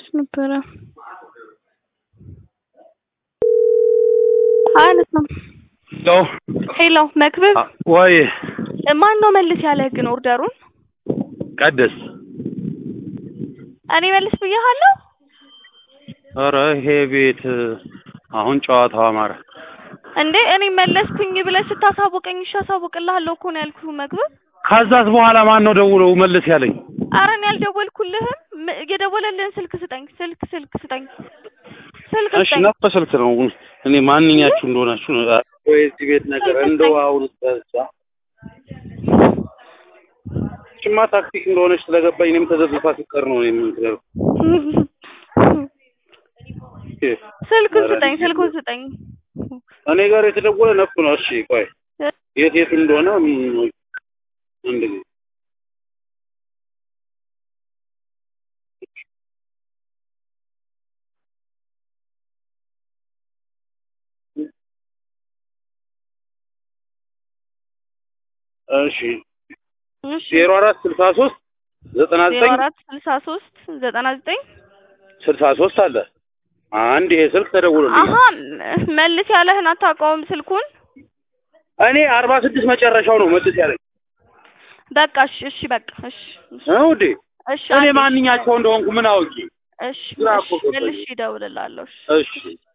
እያወራች ነበረ። አያነሳም። ሄሎ ሄሎ መክብብ፣ ወይ ማን ነው መልስ ያለህ ግን ኦርደሩን? ቀደስ እኔ መልስ ብያለሁ። ኧረ ይሄ ቤት አሁን ጨዋታው አማረ። እንዴ እኔ መለስኩኝ ብለህ ስታሳውቀኝ እሺ አሳውቅልሃለሁ እኮ ነው ያልኩህ መክብብ። ከዛስ በኋላ ማን ነው ደውሎ መልስ ያለኝ? ኧረ እኔ አልደወልኩልህም። ም- የደወለልህን ስልክ ስጠኝ፣ ስልክ ስልክ ስጠኝ፣ ስልክ እሺ ስጠኝ። ነፍ ስልክ ነው። እኔ ማንኛችሁ እንደሆናችሁ ነው። ወይ እዚህ ቤት ነገር እንደው አሁን ተዛ ጭማ ታክቲክ እንደሆነች ስለገባኝ እኔም ተዘብፋ ሲቀር ነው የምንትለው። ስልኩን ስጠኝ፣ ስልኩን ስጠኝ። እኔ ጋር የተደወለ ነፍ ነው። እሺ ቆይ የት የት እንደሆነ ም- አንድ ጊዜ እሺ እሺ ዜሮ አራት ስልሳ ሶስት ዘጠና ዜሮ ዘጠኝ አራት ስልሳ ሶስት ዘጠና ዘጠኝ ስልሳ ሶስት አለ። አንድ ይሄ ስልክ ተደውሎልኝ አሀ መልስ ያለህን አታውቀውም ስልኩን? እኔ አርባ ስድስት መጨረሻው ነው መልስ ያለኝ በቃ እሺ እሺ በቃ እሺ እሺ ነው እንዴ? እሺ እኔ አንዴ፣ ማንኛቸው እንደሆንኩ ምን አውቂ? እሺ ግራ እሺ እኮ ገባኝ። መልሼ እደውልልሃለሁ። እሺ እሺ